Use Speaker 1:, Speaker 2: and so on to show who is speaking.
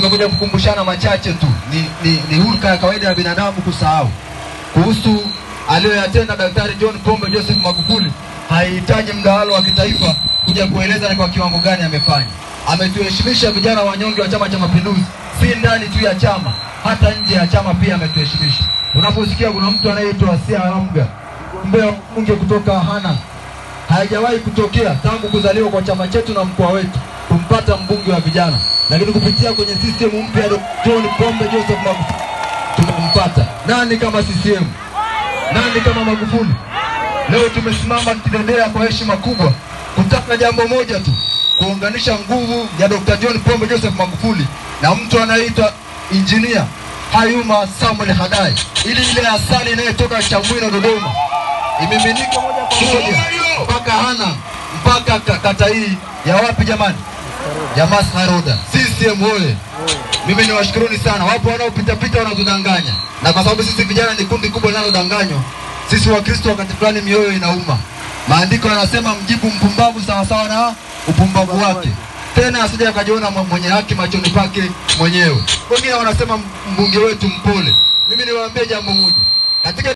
Speaker 1: tumekuja kukumbushana machache tu. Ni, ni, ni hulka ya kawaida ya binadamu kusahau kuhusu aliyoyatenda Daktari John Pombe Joseph Magufuli. Haihitaji mdahalo wa kitaifa kuja kueleza ni kwa kiwango gani amefanya. Ametuheshimisha vijana wanyonge wa Chama cha Mapinduzi, si ndani tu ya chama, hata nje ya chama pia ametuheshimisha. Unaposikia kuna mtu anayeitwa Asia Ramga, mbea mbunge kutoka Hana, haijawahi kutokea tangu kuzaliwa kwa chama chetu na mkoa wetu kumpata mbunge wa vijana, lakini kupitia kwenye system mpya ya Dr. John Pombe Joseph Magufuli tumempata. Nani kama CCM? Nani kama Magufuli? Leo tumesimama kidedea kwa heshima kubwa kutaka jambo moja tu, kuunganisha nguvu ya Dr. John Pombe Joseph Magufuli na mtu anayeitwa injinia Hayuma Samuel Hadai, ili ile asali inayotoka Chamwino Dodoma imiminike moja kwa moja mpaka Hana mpaka ka- kata hii ya wapi jamani, ya Masna Roda. CCM oye! Mimi niwashukuruni sana. Wapo wanaopitapita wanatudanganya, na kwa sababu sisi vijana ni kundi kubwa linalodanganywa, sisi Wakristo wakati fulani mioyo inauma. Maandiko yanasema mjibu mpumbavu sawasawa na upumbavu wake, tena asije akajiona mwe- mwenye haki machoni pake mwenyewe. Wengine wanasema mbunge wetu mpole. Mimi niwaambie jambo moja katika